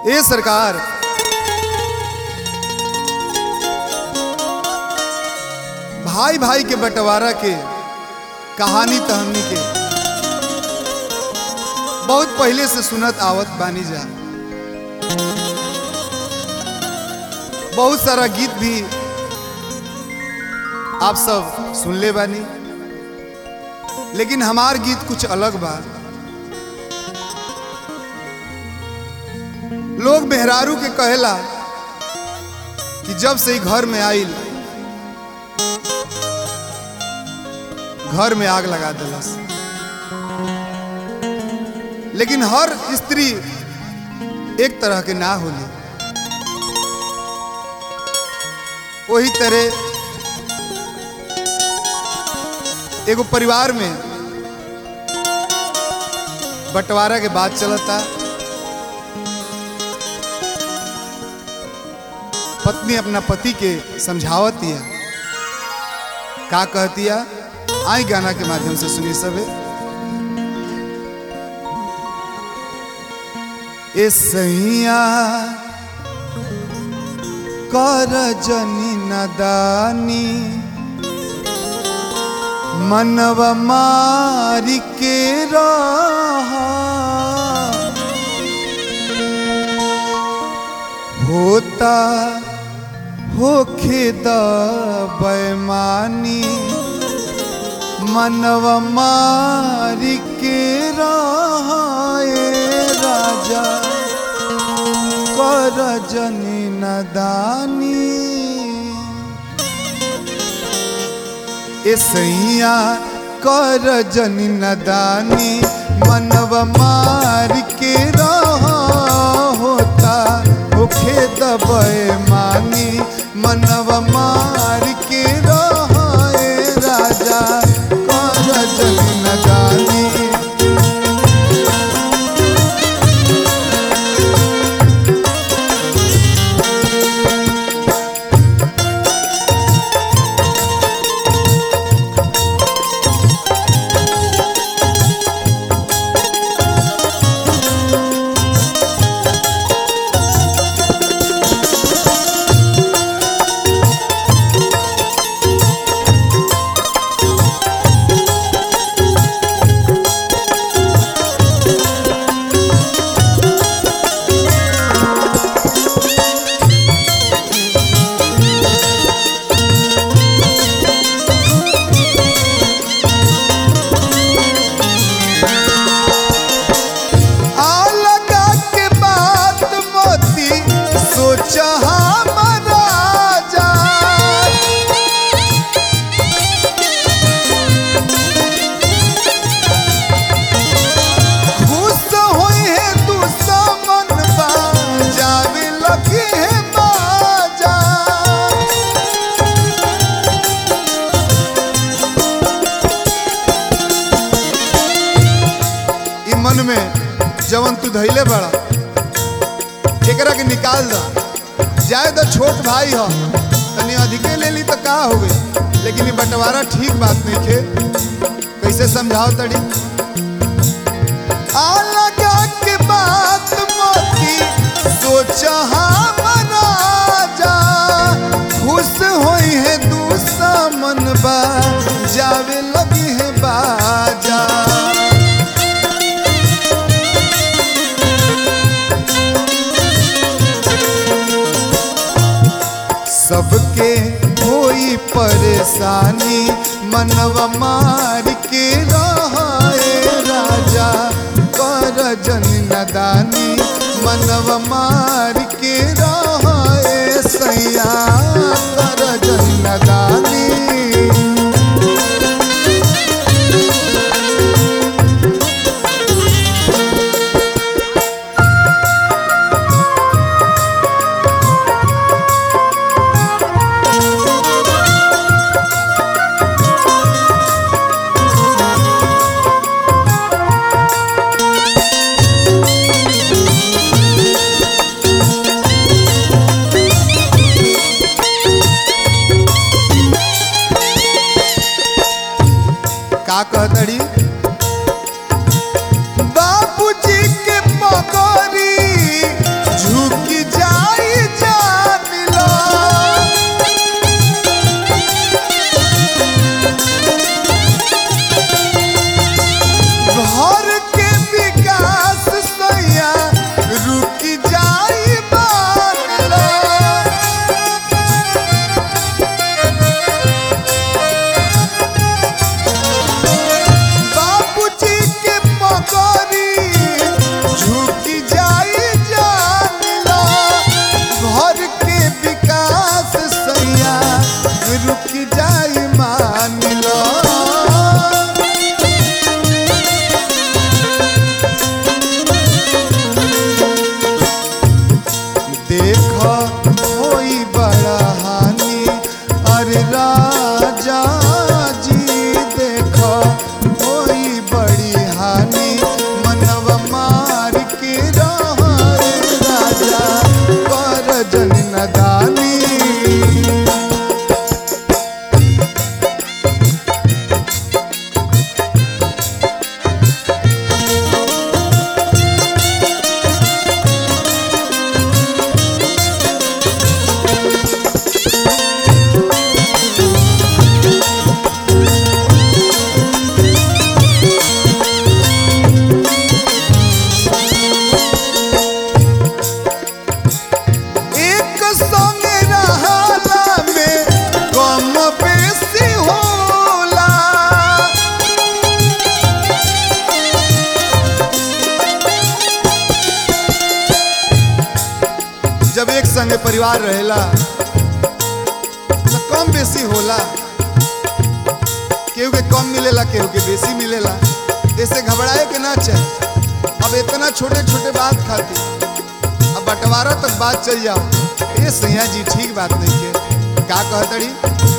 ए सरकार भाई भाई के बंटवारा के कहानी तहनी के बहुत पहले से सुनत आवत बानी जा बहुत सारा गीत भी आप सब सुन ले बानी लेकिन हमार गीत कुछ अलग बा लोग मेहरारू के कहेला कि जब से ही घर में आइल घर में आग लगा दिलस लेकिन हर स्त्री एक तरह के ना होली वही तरह एगो परिवार में बंटवारा के बात चलता पत्नी अपना पति के समझावत है का कहती है आई गाना के माध्यम से सुनी सबे ए सैया कर जनी नदानी मनव मारी के रहा होता होखे द बैमानी मनव मारी के रहाए राजा कर जनी नदानी ए सैया कर जनी नदानी मनव मार के रहा होता होखे दबे मानी मनव मार के रहा राजा कर जनी नदानी आ लगा के बात मोती सोच हमारा जा खुश होई है दुश्मन बा जावे लगी है बाजा ई मन में जवन तू धैले बड़ा एकरा के निकाल द जाए तो छोट भाई हो तनी अधिके ले ली तो का हो गई लेकिन ये बंटवारा ठीक बात नहीं खे कैसे समझाओ तड़ी आ लगा के बात मोती सोच हमारा जा खुश होई है दुश्मन बा जावे लगी है बाजा सबके कोई परेशानी मनव मार के रहाए राजा कर जन नदानी मनव मार के रहाए सैया कर जन नदानी नदानी एक संगे रहला में कम बेसी होला जब एक संगे परिवार रहेला तो कम बेसी होला केहू के कम मिलेला केहू के बेसी मिलेला ऐसे घबराए के ना चाहे अब इतना छोटे छोटे बात खाती अब बंटवारा तक बात चल जाओ ये सैया जी ठीक बात नहीं के का कहतड़ी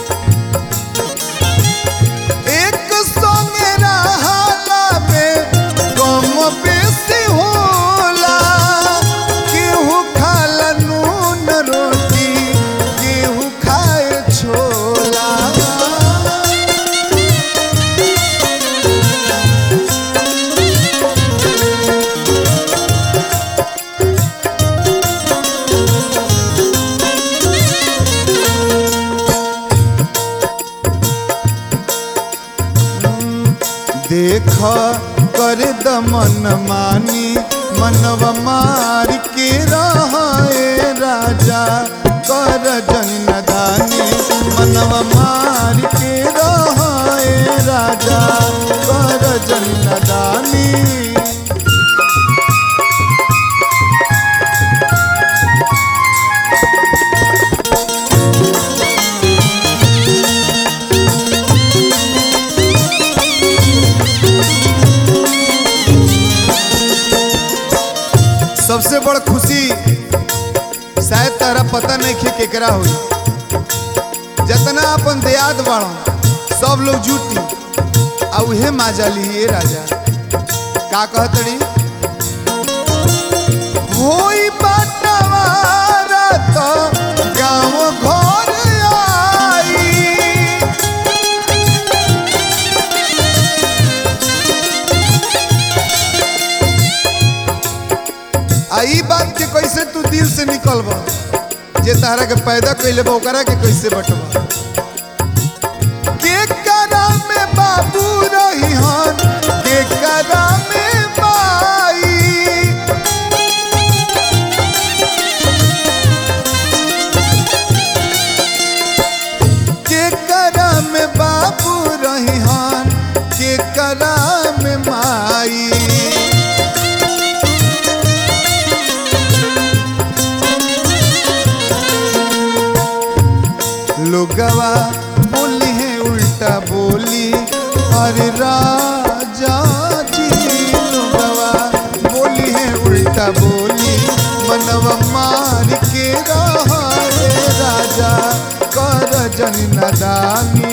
एक संगे रहला में कम बेसी होला केहू खाला नून रोटी केहू खाए छोला देख कर दमन मानी मनव मार के रहे राजा कर जन नदानी मनव मार के रहे राजा कर जन नदानी सबसे बड़ खुशी शायद तारा पता नहीं खे केकरा हुई जतना अपन देयाद बाड़ो सब लोग जुटी आ उहे माजा ली राजा का कहतड़ी होई बटवारा तो गाँव घर आई आ ई बात के कैसे तू दिल से निकलबा जे तारा के पैदा कैले बा ओकरा के कैसे बटवा के करा में बाबू रही हन के करा में माई के करा में बाबू रही हन के करा में माई लोगवा बोली है उल्टा बोली अरे राजा जी लोगवा बोली है उल्टा बोली मनवा मार के रहा रे राजा कर जन नदानी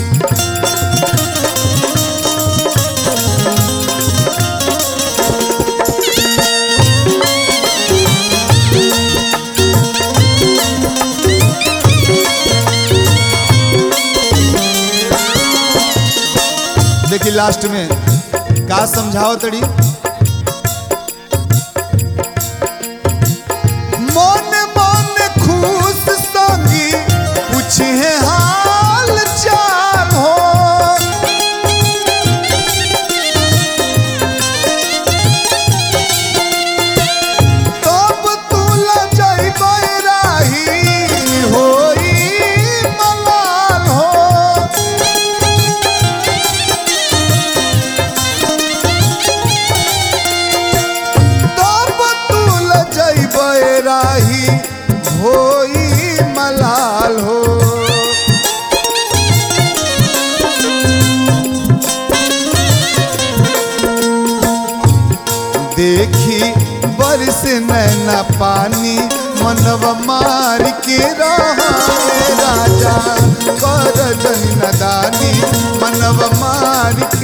देखी लास्ट में का समझाओ तड़ी मन मन खुश संगी पूछे हाल चाल हो तब तू लजैबै राही होई मलाल हो तब तू लजैबै राही होई मलाल हो देखी बरस नैना पानी मनव मार के रहा राजा कर जन नदानी मनव मार